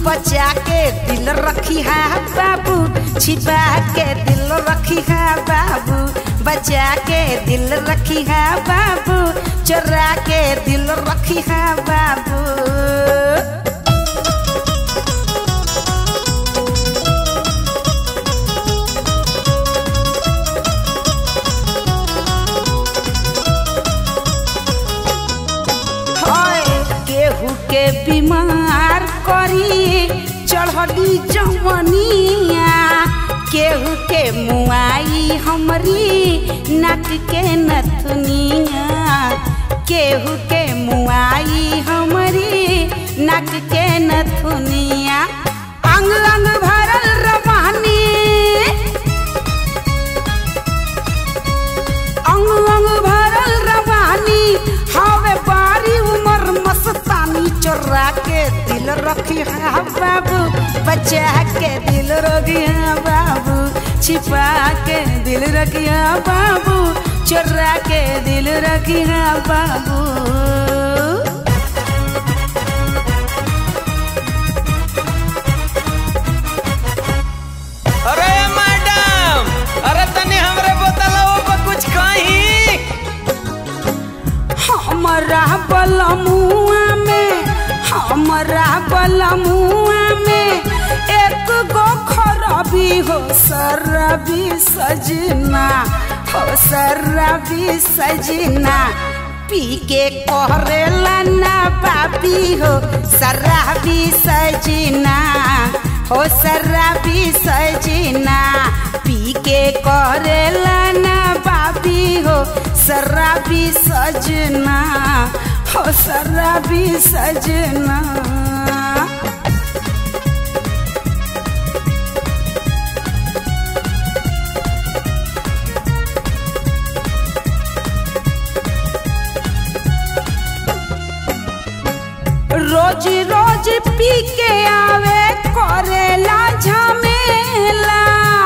बचा के दिल रखी है बाबू छिपा के दिल रखी है बाबू बचा के दिल रखी है बाबू चोरा के दिल रखी है बाबू हाय केहू के बीमार करी चढ़ली जवनिया केहू के मुआई हमरी नाक के नथुनिया केहू के मुआई हमरी नाक के नथुनिया अंग अंग भरल रवानी अंग अंग भरल रवानी हवे बारी उमर मस्तानी चोरा के दिल रखी है बाबू बचा के दिल रखी है बाबू छिपा के दिल रखी है बाबू चोरा के दिल रखी है बाबू अरे मैडम अरे तनी हमरे बोतलवा पर कुछ कही हमरा बलमुआ में हमरा बलमुआ में एक गो खरबी हो सरबी सजना हो सरबी सजना पी के करेला ना बाबी हो शराबी सजना हो शराबी सजना पी के करेला ना बाबी हो शराबी सजना हो शराबी सजना रोज रोज पी के आवे करेला झमेला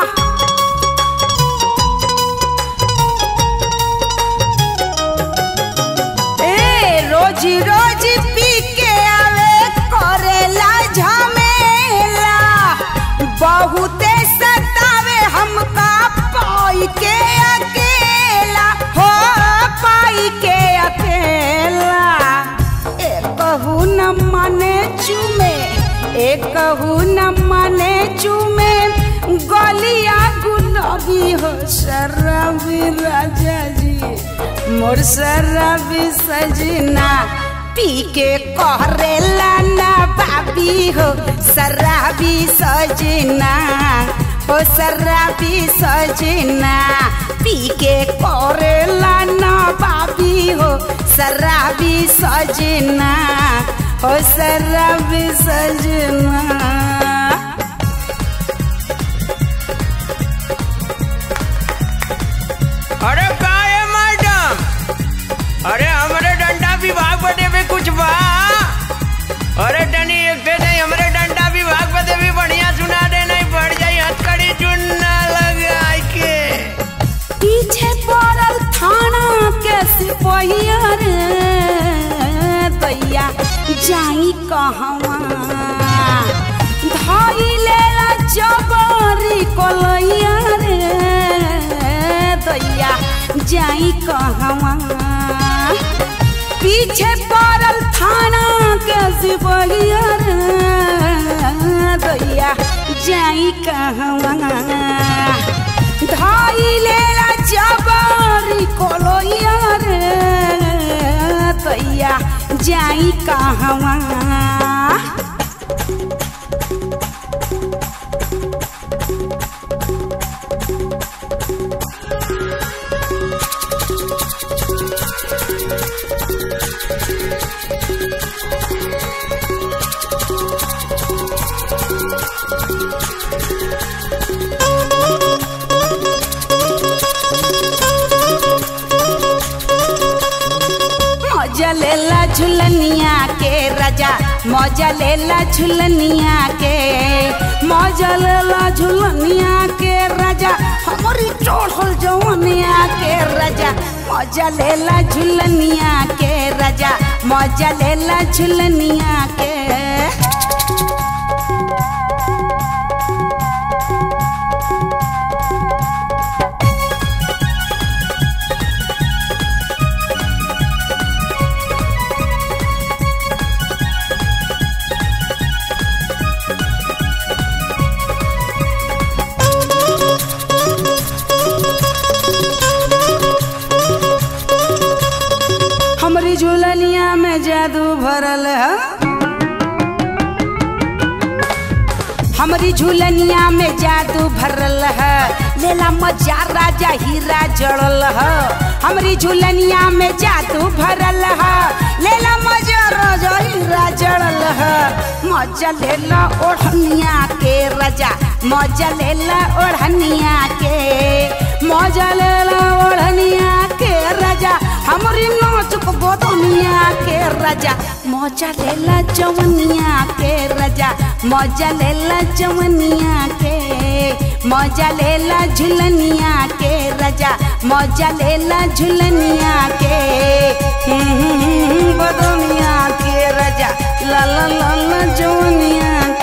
ए रोज रोज पी के आवे करेला झमेला बहुते सतावे हमका पाई के अकेला हो पाई के अकेला एकहू न मने चुमे एकहू न मने चुमे गलिया गुलाबी हो शराबी राजा जी मोर शराबी सजना पी के करेला ना बाबी हो शराबी सजना हो शराबी सजना पी के करेला ना बाबी हो शराबी सजना हो शराबी सजना अरे का है मैडम अरे हमरे डंडा विभाग बदे भी कुछ बा अरे टनी एक दे नहीं हमरे डंडा विभाग बदे भी बढ़िया सुना दे नहीं बढ़ जाई हथकड़ी चुनना लगा के पीछे पड़ल थाना के सिपहिया रे दैया जाई कहवा धाई लेला जबरी कोलैया रे दैया जाई कहवा पीछे पड़ल थाना के सिपहिया रे दैया जाई कहवा धाई लेला जबरी कोलोया रे तैया जाई कहवा मौजा लेला झुलनिया के राजा मौजा लेला झुलनिया के मौजा लेला झुलनिया के राजा हमारी चढ़ल जवनिया के राजा मौजा लेला झुलनिया के राजा मौजा लेला झुलनिया के में जादू भरल है हमरी झूलनिया में जादू भरल है लेला मजा राजा हीरा जड़ल है हमरी झूलनिया में जादू भरल है लेला मजा राजा हीरा जड़ल है मजा लेला ओढ़निया के राजा मजा लेला ओढ़निया के मजा लेला ओढ़निया के राजा हमरी नाचुक गोदनिया के राजा मजा लेला जवनिया के राजा मजा लेला जवनिया के मजा लेला झुलनिया के राजा मजा लेला झुलनिया के बदनिया के राजा ला ला ला ला जवनिया